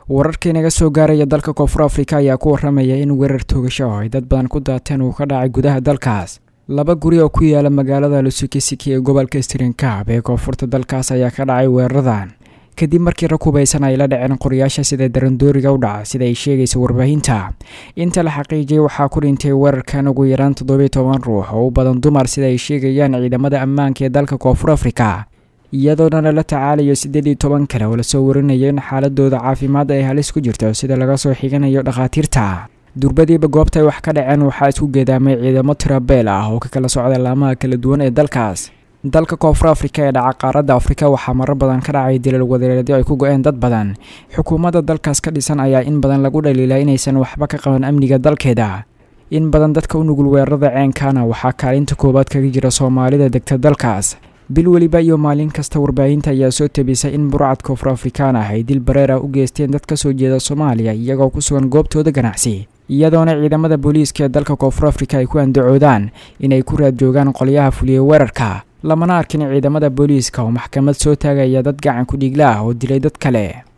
wararkii naga soo gaaraya dalka koonfur afrika ayaa ku waramaya in weerar toogasho oo ay dad badan ku daateen uu ka dhacay gudaha dalkaas laba guri oo ku yaala magaalada lusukisiki ee gobolka strinkaab ee koonfurta dalkaas ayaa ka dhacay weeraradan kadib markii rag hubaysan ay la dhaceen qoryaasha sida darandooriga u dhaca sida ay sheegaysa warbaahinta inta la xaqiijiyay waxaa ku dhintay weerarkan ugu yaraan toddobiy toban ruux oo u badan dumar sida ay sheegayaan ciidamada ammaanka ee dalka koonfur afrika iyadoona lala tacaalayo siddeed iyo toban kale oo lasoo warinayo in xaaladooda caafimaad ay halis ku jirto sida laga soo xiganayo dhakhaatiirta durbadiiba goobta ay wax ka dhaceen waxaa isku geedaamay ciidamo tirabeel ah oo ka kala socda laamaha kala duwan ee dalkaas dalka koonfur afrika ee dhaca qaaradda afrika waxaa marar badan ka dhacay dilal wadareedyo ay ku go-een dad badan xukuumadda dalkaas ka dhisan ayaa in badan lagu dhaliilaa inaysan waxba ka qaban amniga dalkeeda in badan dadka u nugul weerarada ceenkaana waxaa kaalinta koowaad kaga jira soomaalida degta dalkaas bil weliba iyo maalin kasta warbaahinta ayaa soo tabisay in burcad koonfur afrikaan ah ay dil bareer ah u geysteen dad ka soo jeeda soomaaliya iyagoo ku sugan goobtooda ganacsi iyadoona ciidamada booliiska ee dalka koonfur afrika ay ku andacoodaan inay ku raad joogaan qolyaha fuliyey weerarka lamana arkin ciidamada booliiska oo maxkamad soo taagaya dad gacan ku dhiigla ah oo dilay dad kale